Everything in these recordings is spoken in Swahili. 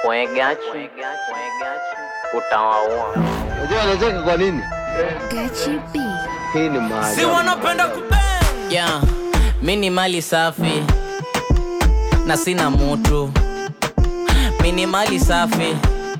Wegachi utawaua. Unajua anacheka kwa nini? Gachi B. Hii ni si maajabu. wanapenda kubang Yeah, mi ni mali safi na sina mutu. Mi ni mali safi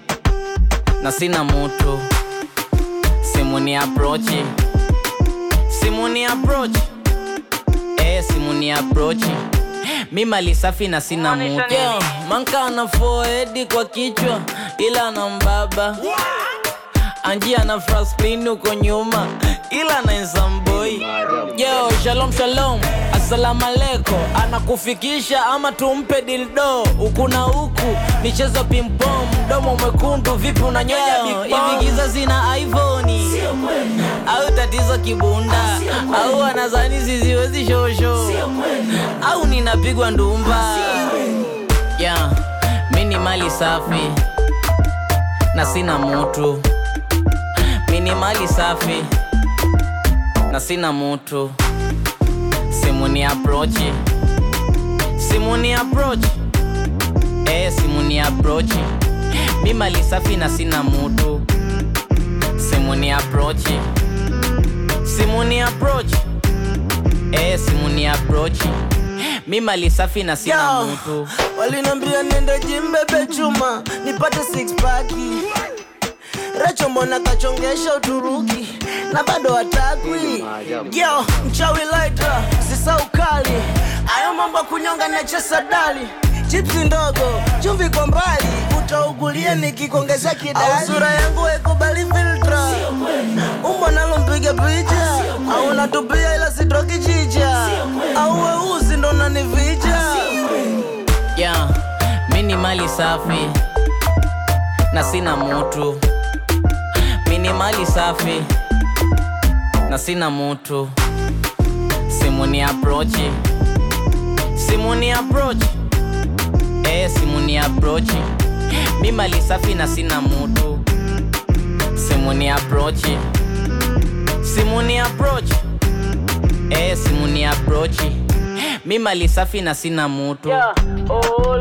na sina mutu. Simu ni approach, simu ni approach, eh, simu ni approach. Mi mali safi na sina mutu. Yeah, manka ana forehead kwa kichwa ila ana mbaba anjia na fraspin uko nyuma ila na nsamboi yo shalom shalom asalamu aleko anakufikisha ama tumpe dildo huku na huku michezo pimpom mdomo mwekundu vipi unanyonya hivi giza zina ivoni au tatizo kibunda au anazani ziziwezi shosho au ninapigwa ndumba yeah, mi ni mali safi na sina mutu mi ni mali safi na sina mutu simu ni aprochi simu ni aprochi eh, simu ni aprochi mi mali safi na sina mutu simu ni aprochi simu ni aprochi eh, simu ni aprochi mi mali safi na sina Yo, mutu walinambia nende jimbebe chuma nipate six paki Recho mbona kachongesha Uturuki na bado hatakwi yo mchawi laita sisa ukali ayo mambo ya kunyonga na chesa dali chipsi ndogo chumvi kwa mbali utaugulia nikikuongezea kidali au sura yangu haikubali filtra umbo nalo mpiga picha au natupia ila sitoki chicha au weusi ndo nanivija yeah, mi ni mali safi na sina mutu mi ni mali safi na sina mutu simu ni aprochi simu ni aprochi eh, simu ni aprochi mi mali safi na sina mutu simu ni aprochi simu ni aprochi eh, simu ni aprochi mi mali safi na sina mutu Yeah. Oh,